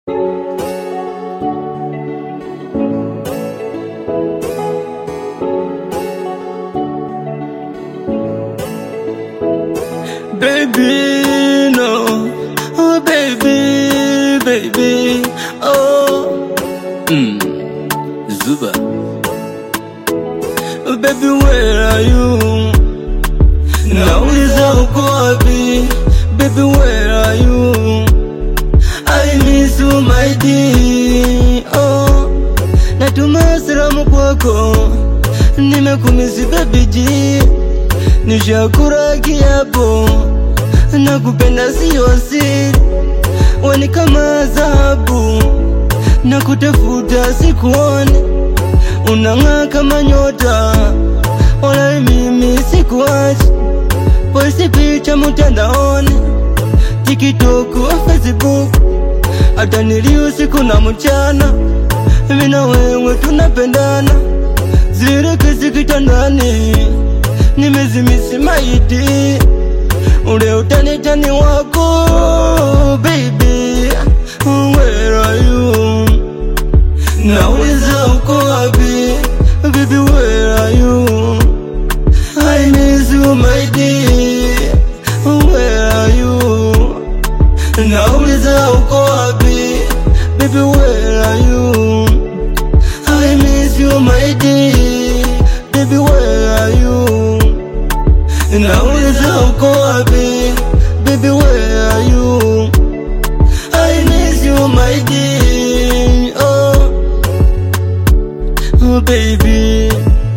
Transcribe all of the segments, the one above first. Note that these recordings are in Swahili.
Baby, no. Oh, baby, baby. Oh. Mm. Zuba. Oh, baby, where are you? Nauliza uko wapi? Baby, where are you? I miss you, my dear. Oh. Natuma salamu kwako. Nimekumisi baby G. Nishakura kiapo nakupenda sio siri, weni kama dhahabu na kutafuta sikuone, unang'aa kama nyota, wala mimi sikuachi. Posti picha mutandaoni, TikTok, Facebook, hata nili usiku na mchana, mimi na wewe tunapendana, zile kesi kitandani nimezimisi maiti ule utanitani wako baby, where are you? Nauliza uko wapi baby, where are you? I miss you my dear, where are you? Nauliza uko wapi baby, where are you? I miss you my dear, baby, where are you? Nauliza uko wapi baby, where are you? I miss you my dear, oh, oh baby,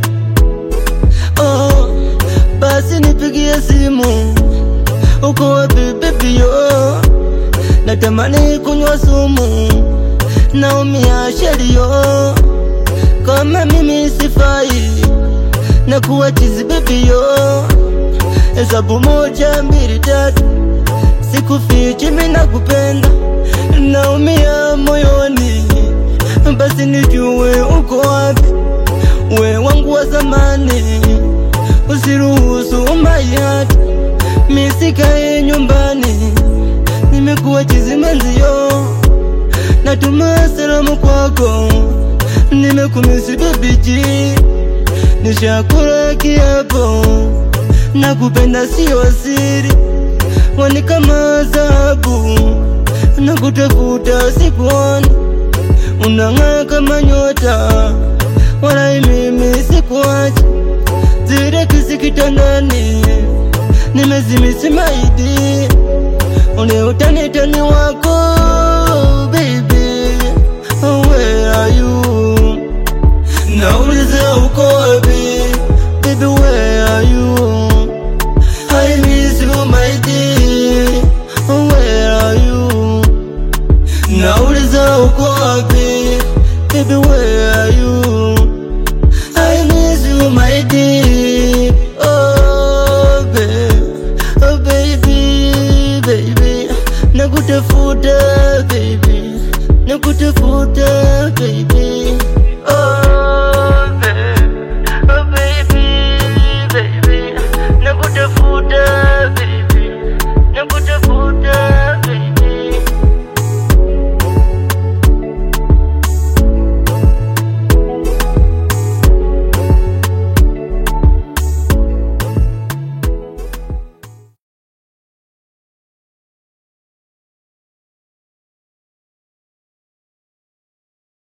oh, basi nipigie simu, uko wapi baby yo? Natamani kunywa sumu, naumia sherio, kama mimi sifai na kuwa chizi baby yo Hesabu moja mbili tatu, sikufichi mimi nakupenda, naumia moyoni, basi nijue uko wapi, we wangu wa zamani, usiruhusu mayati misikae nyumbani, nimekuwa chizi menzio, natuma salamu kwako, nimekumisi baby G, nishakula kiapo nakupenda sio siri, wani kama dhahabu, nakutafuta sikuoni, unang'aa kama nyota, wala mimi sikuachi, zile kisi kitandani, nimezimisi maidi, ule utanitani wako baby, where are you? Nauliza uko wapi baby, where are you? I miss you my dear, where are you? Nauliza uko wapi baby, where are you? I miss you my dear, oh baby, oh baby, baby, nakutafuta baby, nakutafuta baby.